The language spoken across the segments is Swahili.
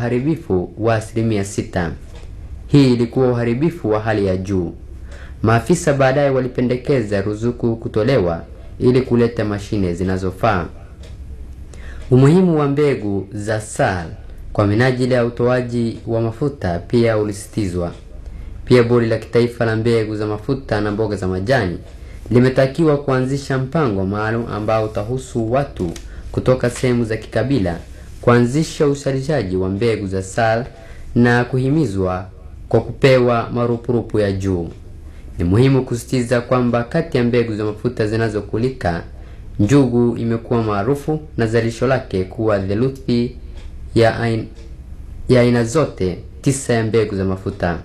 uharibifu wa asilimia sita. Hii ilikuwa uharibifu wa hali ya juu. Maafisa baadaye walipendekeza ruzuku kutolewa ili kuleta mashine zinazofaa. Umuhimu wa mbegu za SAL kwa minajili ya utoaji wa mafuta pia ulisitizwa. Pia bodi la kitaifa la mbegu za mafuta na mboga za majani limetakiwa kuanzisha mpango maalum ambao utahusu watu kutoka sehemu za kikabila kuanzisha uzalishaji wa mbegu za SAL na kuhimizwa kwa kupewa marupurupu ya juu. Ni muhimu kusisitiza kwamba kati ya mbegu za mafuta zinazokulika, njugu imekuwa maarufu na zalisho lake kuwa theluthi ya aina, ya aina zote tisa ya mbegu za mafuta.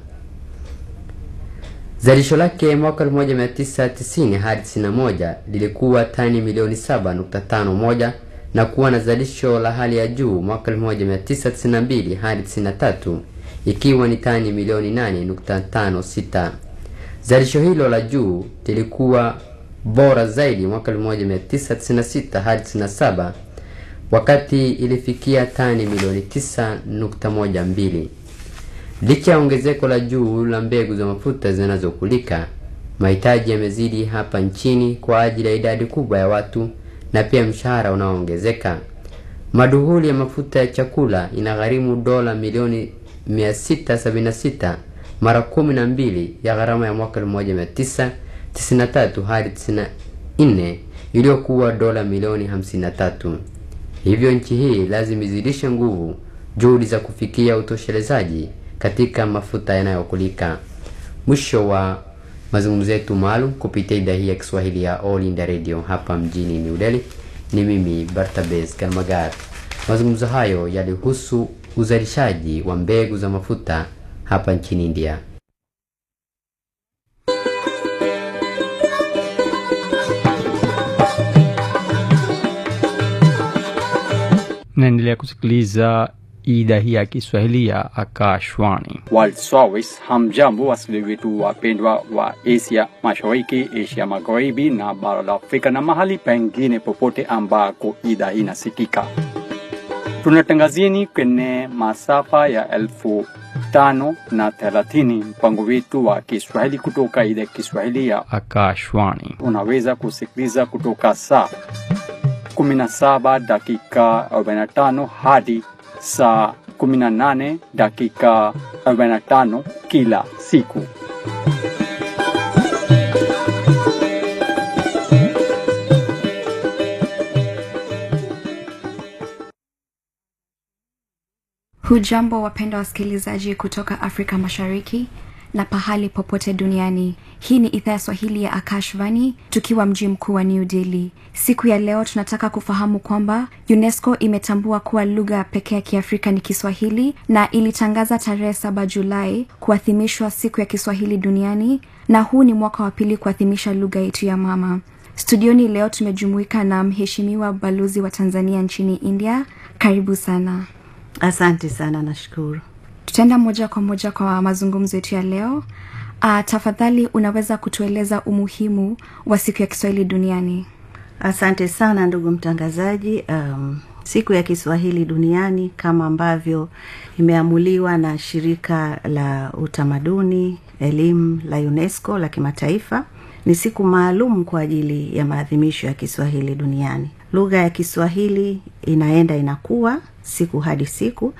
Zalisho lake mwaka 1990 hadi 91 lilikuwa tani milioni 7.51 na kuwa na zalisho la hali ya juu mwaka 1992 hadi 93 ikiwa ni tani milioni 8.56. Zalisho hilo la juu lilikuwa bora zaidi mwaka 1996 hadi 97 wakati ilifikia tani milioni 9.12. Licha ya ongezeko la juu la mbegu za mafuta zinazokulika, mahitaji yamezidi hapa nchini kwa ajili ya idadi kubwa ya watu na pia mshahara unaoongezeka. Maduhuli ya mafuta ya chakula inagharimu dola milioni 676 mara kumi na mbili ya gharama ya mwaka 1993 hadi 94 iliyokuwa dola milioni 53. Hivyo nchi hii lazima izidishe nguvu juhudi za kufikia utoshelezaji katika mafuta yanayokulika. Mwisho wa mazungumzo yetu maalum kupitia idhaa hii ya Kiswahili ya All India Radio hapa mjini New Delhi. Ni mimi Bartabes Karmagar. Mazungumzo hayo yalihusu uzalishaji wa mbegu za mafuta hapa nchini India. naendelea kusikiliza idhaa hii ya Kiswahili ya Akashwani. World Service. Hamjambo wasikilizaji wetu wapendwa wa Asia Mashariki, Asia Magharibi na bara la Afrika na mahali pengine popote ambako idhaa hii inasikika. Tunatangazieni kwenye masafa ya elfu tano na thelathini mpango wetu wa Kiswahili kutoka idhaa ya Kiswahili ya Akashwani unaweza kusikiliza kutoka saa 17 dakika 45 hadi saa 18 dakika 45 kila siku. Hujambo wapenda wasikilizaji kutoka Afrika Mashariki na pahali popote duniani. Hii ni idhaa ya Swahili ya Akashvani tukiwa mji mkuu wa New Delhi. Siku ya leo tunataka kufahamu kwamba UNESCO imetambua kuwa lugha pekee ya Kiafrika ni Kiswahili na ilitangaza tarehe saba Julai kuadhimishwa siku ya Kiswahili duniani, na huu ni mwaka wa pili kuadhimisha lugha yetu ya mama. Studioni leo tumejumuika na mheshimiwa balozi wa Tanzania nchini India. Karibu sana. Asante sana, nashukuru. Tutaenda moja kwa moja kwa mazungumzo yetu ya leo. Uh, tafadhali unaweza kutueleza umuhimu wa siku ya Kiswahili duniani? Asante sana ndugu mtangazaji. Um, siku ya Kiswahili duniani kama ambavyo imeamuliwa na shirika la utamaduni elimu la UNESCO la kimataifa ni siku maalum kwa ajili ya maadhimisho ya Kiswahili duniani. Lugha ya Kiswahili inaenda inakuwa siku hadi siku,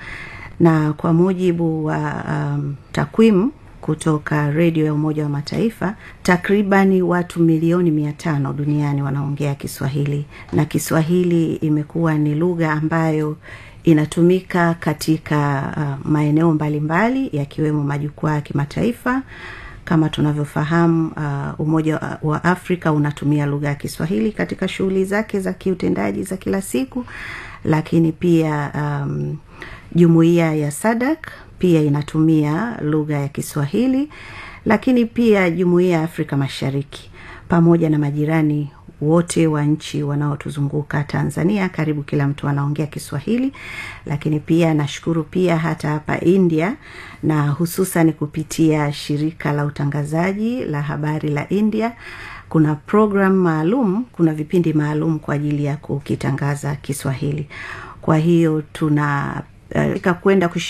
na kwa mujibu wa um, takwimu kutoka redio ya Umoja wa Mataifa, takribani watu milioni mia tano duniani wanaongea Kiswahili, na Kiswahili imekuwa ni lugha ambayo inatumika katika uh, maeneo mbalimbali yakiwemo majukwaa ya kimataifa kama tunavyofahamu uh, Umoja wa Afrika unatumia lugha ya Kiswahili katika shughuli zake za kiutendaji za kila siku, lakini pia um, jumuiya ya SADC pia inatumia lugha ya Kiswahili, lakini pia jumuiya ya Afrika Mashariki pamoja na majirani wote wa nchi wanaotuzunguka Tanzania, karibu kila mtu anaongea Kiswahili. Lakini pia nashukuru pia hata hapa India, na hususan kupitia shirika la utangazaji la habari la India, kuna program maalum, kuna vipindi maalum kwa ajili ya kukitangaza Kiswahili. Kwa hiyo tuna uh, kwenda